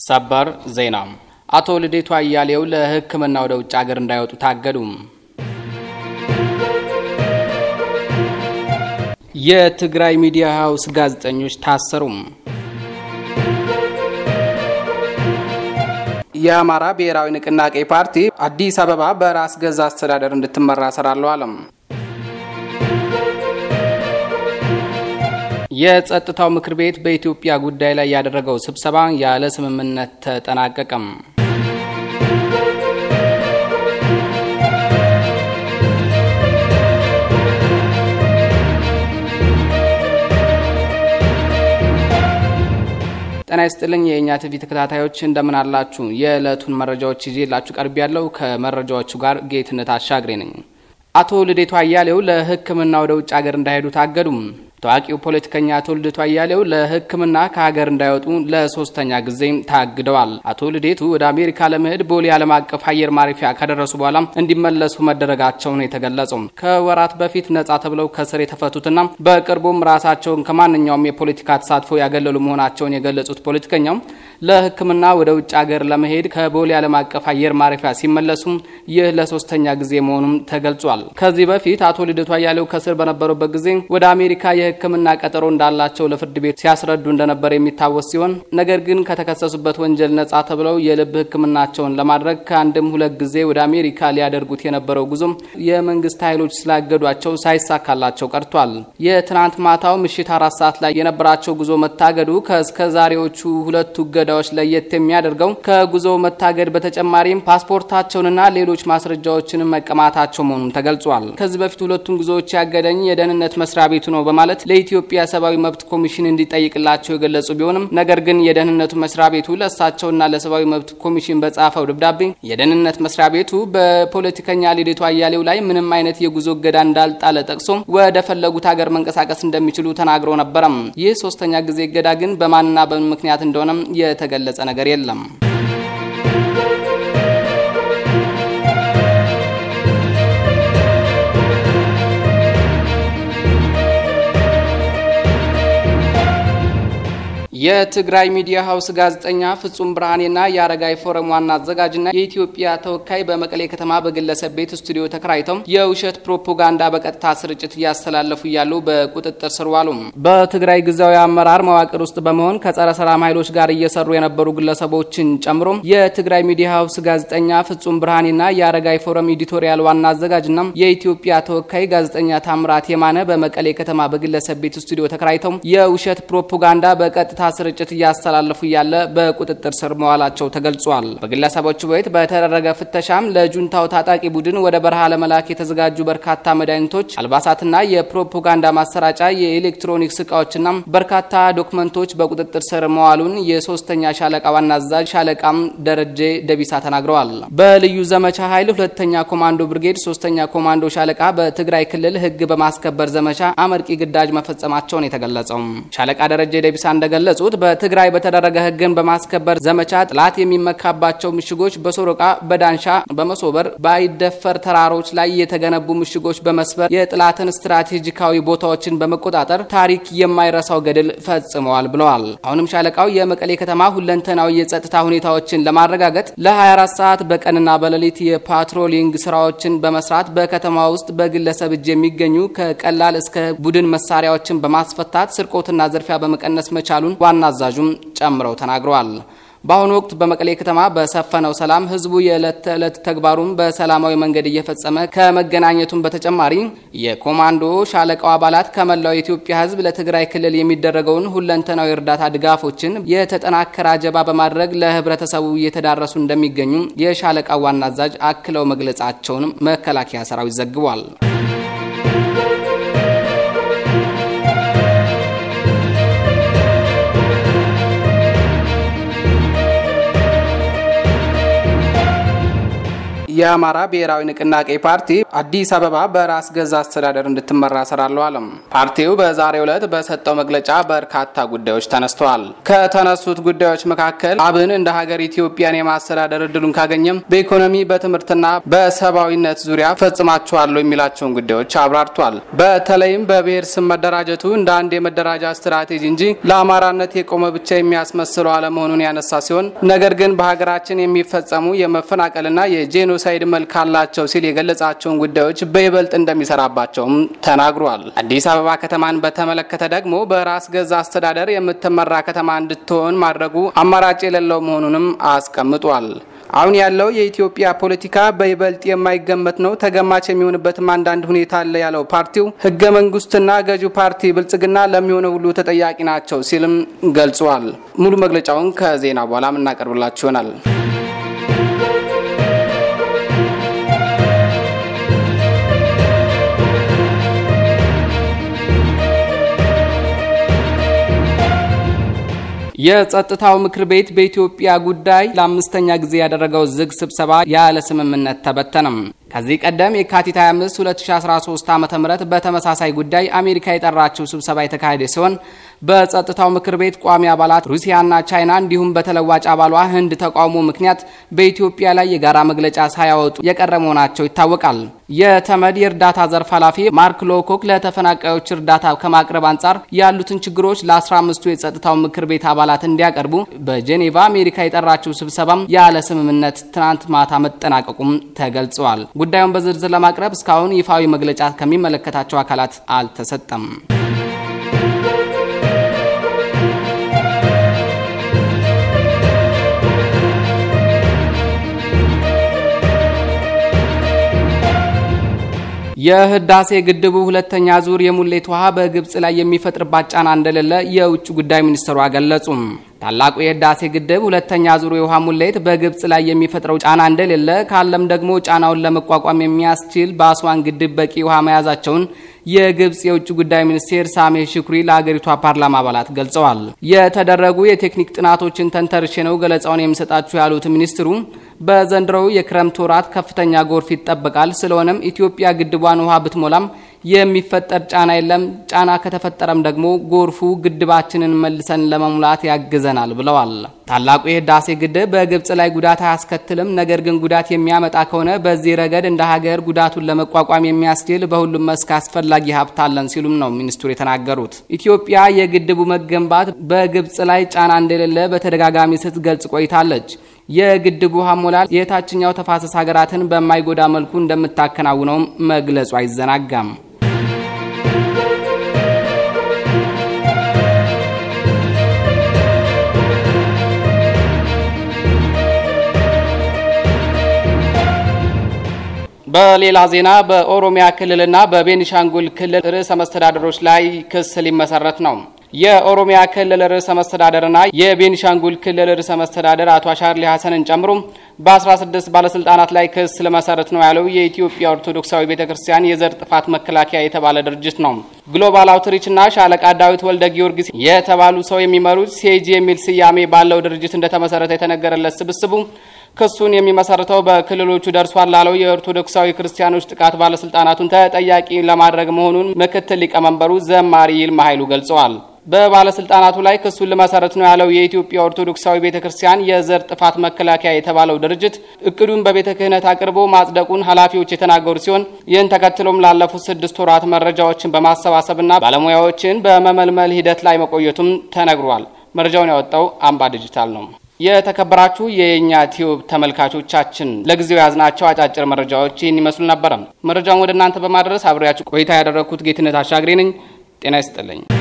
ሰበር ዜና አቶ ልደቱ አያሌው ለሕክምና ወደ ውጭ ሀገር እንዳይወጡ ታገዱ። የትግራይ ሚዲያ ሀውስ ጋዜጠኞች ታሰሩ። የአማራ ብሔራዊ ንቅናቄ ፓርቲ አዲስ አበባ በራስ ገዝ አስተዳደር እንድትመራ እሰራለሁ አለም። የጸጥታው ምክር ቤት በኢትዮጵያ ጉዳይ ላይ ያደረገው ስብሰባ ያለ ስምምነት ተጠናቀቀም። ጤና ይስጥልኝ የእኛ ቲቪ ተከታታዮች እንደምን አላችሁ? የዕለቱን መረጃዎች ይዤላችሁ ቀርብ ያለው ከመረጃዎቹ ጋር ጌትነት አሻግሬ ነኝ። አቶ ልደቱ አያሌው ለሕክምና ወደ ውጭ ሀገር እንዳይሄዱ ታገዱም። ታዋቂው ፖለቲከኛ አቶ ልደቱ አያሌው ለሕክምና ከሀገር እንዳይወጡ ለሶስተኛ ጊዜ ታግደዋል። አቶ ልደቱ ወደ አሜሪካ ለመሄድ ቦሌ ዓለም አቀፍ አየር ማረፊያ ከደረሱ በኋላ እንዲመለሱ መደረጋቸው ነው የተገለጸው። ከወራት በፊት ነጻ ተብለው ከስር የተፈቱትና በቅርቡም ራሳቸውን ከማንኛውም የፖለቲካ ተሳትፎ ያገለሉ መሆናቸውን የገለጹት ፖለቲከኛው ለሕክምና ወደ ውጭ ሀገር ለመሄድ ከቦሌ ዓለም አቀፍ አየር ማረፊያ ሲመለሱ ይህ ለሶስተኛ ጊዜ መሆኑም ተገልጿል። ከዚህ በፊት አቶ ልደቱ አያሌው ከስር በነበሩበት ጊዜ ወደ አሜሪካ የሕክምና ቀጠሮ እንዳላቸው ለፍርድ ቤት ሲያስረዱ እንደነበር የሚታወስ ሲሆን ነገር ግን ከተከሰሱበት ወንጀል ነጻ ተብለው የልብ ሕክምናቸውን ለማድረግ ከአንድም ሁለት ጊዜ ወደ አሜሪካ ሊያደርጉት የነበረው ጉዞም የመንግስት ኃይሎች ስላገዷቸው ሳይሳካላቸው ቀርቷል። የትናንት ማታው ምሽት አራት ሰዓት ላይ የነበራቸው ጉዞ መታገዱ ከእስከ ዛሬዎቹ ሁለቱ እገዳዎች ለየት የሚያደርገው ከጉዞ መታገድ በተጨማሪም ፓስፖርታቸውንና ሌሎች ማስረጃዎችን መቀማታቸው መሆኑን ተገልጿል። ከዚህ በፊት ሁለቱን ጉዞዎች ያገደኝ የደህንነት መስሪያ ቤቱ ነው በማለት ለኢትዮጵያ ሰብአዊ መብት ኮሚሽን እንዲጠይቅላቸው የገለጹ ቢሆንም ነገር ግን የደህንነቱ መስሪያ ቤቱ ለእሳቸውና ለሰብአዊ መብት ኮሚሽን በጻፈው ደብዳቤ የደህንነት መስሪያ ቤቱ በፖለቲከኛ ልደቱ አያሌው ላይ ምንም አይነት የጉዞ እገዳ እንዳልጣለ ጠቅሶ ወደ ፈለጉት ሀገር መንቀሳቀስ እንደሚችሉ ተናግሮ ነበረም። ይህ ሶስተኛ ጊዜ እገዳ ግን በማንና በምን ምክንያት እንደሆነም የተገለጸ ነገር የለም። የትግራይ ሚዲያ ሀውስ ጋዜጠኛ ፍጹም ብርሃኔና የአረጋይ ፎረም ዋና አዘጋጅና የኢትዮጵያ ተወካይ በመቀሌ ከተማ በግለሰብ ቤት ስቱዲዮ ተከራይተው የውሸት ፕሮፓጋንዳ በቀጥታ ስርጭት እያስተላለፉ እያሉ በቁጥጥር ስር ዋሉ። በትግራይ ጊዜያዊ አመራር መዋቅር ውስጥ በመሆን ከጸረ ሰላም ኃይሎች ጋር እየሰሩ የነበሩ ግለሰቦችን ጨምሮ የትግራይ ሚዲያ ሀውስ ጋዜጠኛ ፍጹም ብርሃኔና የአረጋይ ፎረም ኤዲቶሪያል ዋና አዘጋጅና የኢትዮጵያ ተወካይ ጋዜጠኛ ታምራት የማነ በመቀሌ ከተማ በግለሰብ ቤት ስቱዲዮ ተከራይተው የውሸት ፕሮፓጋንዳ በቀጥታ ስርጭት እያስተላለፉ እያለ በቁጥጥር ስር መዋላቸው ተገልጿል። በግለሰቦቹ ቤት በተደረገ ፍተሻም ለጁንታው ታጣቂ ቡድን ወደ በረሃ ለመላክ የተዘጋጁ በርካታ መድኃኒቶች፣ አልባሳትና የፕሮፓጋንዳ ማሰራጫ የኤሌክትሮኒክስ እቃዎችና በርካታ ዶክመንቶች በቁጥጥር ስር መዋሉን የሶስተኛ ሻለቃ ዋና አዛዥ ሻለቃም ደረጀ ደቢሳ ተናግረዋል። በልዩ ዘመቻ ኃይል ሁለተኛ ኮማንዶ ብርጌድ ሶስተኛ ኮማንዶ ሻለቃ በትግራይ ክልል ሕግ በማስከበር ዘመቻ አመርቂ ግዳጅ መፈጸማቸውን የተገለጸው ሻለቃ ደረጀ ደቢሳ እንደገለ ገለጹት በትግራይ በተደረገ ህግን በማስከበር ዘመቻ ጥላት የሚመካባቸው ምሽጎች በሶሮቃ፣ በዳንሻ፣ በመሶበር፣ በአይደፈር ተራሮች ላይ የተገነቡ ምሽጎች በመስበር የጥላትን ስትራቴጂካዊ ቦታዎችን በመቆጣጠር ታሪክ የማይረሳው ገድል ፈጽመዋል ብለዋል። አሁንም ሻለቃው የመቀሌ ከተማ ሁለንተናዊ የጸጥታ ሁኔታዎችን ለማረጋገጥ ለ24 ሰዓት በቀንና በሌሊት የፓትሮሊንግ ስራዎችን በመስራት በከተማ ውስጥ በግለሰብ እጅ የሚገኙ ከቀላል እስከ ቡድን መሳሪያዎችን በማስፈታት ስርቆትና ዝርፊያ በመቀነስ መቻሉን ዋና አዛዡም ጨምረው ተናግረዋል። በአሁኑ ወቅት በመቀሌ ከተማ በሰፈነው ሰላም ህዝቡ የዕለት ተዕለት ተግባሩን በሰላማዊ መንገድ እየፈጸመ ከመገናኘቱም በተጨማሪ የኮማንዶ ሻለቃው አባላት ከመላው የኢትዮጵያ ህዝብ ለትግራይ ክልል የሚደረገውን ሁለንተናዊ እርዳታ ድጋፎችን የተጠናከረ አጀባ በማድረግ ለህብረተሰቡ እየተዳረሱ እንደሚገኙ የሻለቃው ዋና አዛዥ አክለው መግለጻቸውንም መከላከያ ሰራዊት ዘግቧል። የአማራ ብሔራዊ ንቅናቄ ፓርቲ አዲስ አበባ በራስ ገዝ አስተዳደር እንድትመራ እሰራለሁ አለም። ፓርቲው በዛሬው ዕለት በሰጠው መግለጫ በርካታ ጉዳዮች ተነስተዋል። ከተነሱት ጉዳዮች መካከል አብን እንደ ሀገር ኢትዮጵያን የማስተዳደር እድሉን ካገኘም በኢኮኖሚ በትምህርትና በሰብአዊነት ዙሪያ ፈጽማቸዋለሁ የሚላቸውን ጉዳዮች አብራርቷል። በተለይም በብሔር ስም መደራጀቱ እንደ አንድ የመደራጃ ስትራቴጂ እንጂ ለአማራነት የቆመ ብቻ የሚያስመስለው አለመሆኑን ያነሳ ሲሆን ነገር ግን በሀገራችን የሚፈጸሙ የመፈናቀልና የጄኖሳይድ መልክ አላቸው ሲል የገለጻቸውን ጉዳዮች በይበልጥ እንደሚሰራባቸውም ተናግሯል። አዲስ አበባ ከተማን በተመለከተ ደግሞ በራስ ገዝ አስተዳደር የምትመራ ከተማ እንድትሆን ማድረጉ አማራጭ የሌለው መሆኑንም አስቀምጧል። አሁን ያለው የኢትዮጵያ ፖለቲካ በይበልጥ የማይገመት ነው፣ ተገማች የሚሆንበትም አንዳንድ ሁኔታ አለ ያለው ፓርቲው ህገ መንግስትና ገዢው ፓርቲ ብልጽግና ለሚሆነው ሁሉ ተጠያቂ ናቸው ሲልም ገልጿል። ሙሉ መግለጫውን ከዜና በኋላ የምናቀርብላችሁ ይሆናል። የጸጥታው ምክር ቤት በኢትዮጵያ ጉዳይ ለአምስተኛ ጊዜ ያደረገው ዝግ ስብሰባ ያለ ስምምነት ተበተነም። ከዚህ ቀደም የካቲት 25 2013 ዓ ም በተመሳሳይ ጉዳይ አሜሪካ የጠራችው ስብሰባ የተካሄደ ሲሆን በጸጥታው ምክር ቤት ቋሚ አባላት ሩሲያና ቻይና እንዲሁም በተለዋጭ አባሏ ህንድ ተቃውሞ ምክንያት በኢትዮጵያ ላይ የጋራ መግለጫ ሳያወጡ የቀረ መሆናቸው ይታወቃል። የተመድ የእርዳታ ዘርፍ ኃላፊ ማርክ ሎኮክ ለተፈናቃዮች እርዳታ ከማቅረብ አንጻር ያሉትን ችግሮች ለ15ቱ የጸጥታው ምክር ቤት አባላት እንዲያቀርቡ በጄኔቫ አሜሪካ የጠራችው ስብሰባም ያለ ስምምነት ትናንት ማታ መጠናቀቁም ተገልጸዋል። ጉዳዩን በዝርዝር ለማቅረብ እስካሁን ይፋዊ መግለጫ ከሚመለከታቸው አካላት አልተሰጠም። የህዳሴ ግድቡ ሁለተኛ ዙር የሙሌት ውሃ በግብጽ ላይ የሚፈጥርባት ጫና እንደሌለ የውጭ ጉዳይ ሚኒስትሯ ገለጹም። ታላቁ የህዳሴ ግድብ ሁለተኛ ዙር የውሃ ሙሌት በግብጽ ላይ የሚፈጥረው ጫና እንደሌለ ካለም ደግሞ ጫናውን ለመቋቋም የሚያስችል በአስዋን ግድብ በቂ ውሃ መያዛቸውን የግብጽ የውጭ ጉዳይ ሚኒስቴር ሳሜ ሽኩሪ ለሀገሪቷ ፓርላማ አባላት ገልጸዋል። የተደረጉ የቴክኒክ ጥናቶችን ተንተርሼ ነው ገለጻውን የሚሰጣችሁ ያሉት ሚኒስትሩ በዘንድሮው የክረምት ወራት ከፍተኛ ጎርፍ ይጠበቃል። ስለሆነም ኢትዮጵያ ግድቧን ውሃ ብትሞላም የሚፈጠር ጫና የለም። ጫና ከተፈጠረም ደግሞ ጎርፉ ግድባችንን መልሰን ለመሙላት ያግዘናል ብለዋል። ታላቁ የህዳሴ ግድብ በግብጽ ላይ ጉዳት አያስከትልም። ነገር ግን ጉዳት የሚያመጣ ከሆነ በዚህ ረገድ እንደ ሀገር ጉዳቱን ለመቋቋም የሚያስችል በሁሉም መስክ አስፈላጊ ሀብት አለን ሲሉም ነው ሚኒስትሩ የተናገሩት። ኢትዮጵያ የግድቡ መገንባት በግብጽ ላይ ጫና እንደሌለ በተደጋጋሚ ስትገልጽ ቆይታለች። የግድቡ ውሃ ሞላል የታችኛው ተፋሰስ ሀገራትን በማይጎዳ መልኩ እንደምታከናውነውም መግለጹ አይዘናጋም። በሌላ ዜና በኦሮሚያ ክልልና በቤኒሻንጉል ክልል ርዕሰ መስተዳደሮች ላይ ክስ ሊመሰረት ነው። የኦሮሚያ ክልል ርዕሰ መስተዳደርና የቤኒሻንጉል ክልል ርዕሰ መስተዳደር አቶ አሻርሊ ሀሰንን ጨምሮ በ16 ባለስልጣናት ላይ ክስ ለመሰረት ነው ያለው የኢትዮጵያ ኦርቶዶክሳዊ ቤተ ክርስቲያን የዘር ጥፋት መከላከያ የተባለ ድርጅት ነው። ግሎባል አውትሪችና ሻለቃ ዳዊት ወልደ ጊዮርጊስ የተባሉ ሰው የሚመሩት ሴጂ የሚል ስያሜ ባለው ድርጅት እንደተመሰረተ የተነገረለት ስብስቡ ክሱን የሚመሰርተው በክልሎቹ ደርሷል ላለው የኦርቶዶክሳዊ ክርስቲያኖች ጥቃት ባለስልጣናቱን ተጠያቂ ለማድረግ መሆኑን ምክትል ሊቀመንበሩ ዘማሪ ይልማ ኃይሉ ገልጸዋል። በባለስልጣናቱ ላይ ክሱን ልመሰረት ነው ያለው የኢትዮጵያ ኦርቶዶክሳዊ ቤተ ክርስቲያን የዘር ጥፋት መከላከያ የተባለው ድርጅት እቅዱን በቤተ ክህነት አቅርቦ ማጽደቁን ኃላፊዎች የተናገሩ ሲሆን ይህን ተከትሎም ላለፉት ስድስት ወራት መረጃዎችን በማሰባሰብና ባለሙያዎችን በመመልመል ሂደት ላይ መቆየቱም ተነግሯል። መረጃውን ያወጣው አምባ ዲጂታል ነው። የተከበራችሁ የኛ ቲዩብ ተመልካቾቻችን ለጊዜው የያዝናቸው አጫጭር መረጃዎች ይህን ይመስሉ ነበረ። መረጃውን ወደ እናንተ በማድረስ አብሬያችሁ ቆይታ ያደረግኩት ጌትነት አሻግሬ ነኝ። ጤና ይስጥልኝ።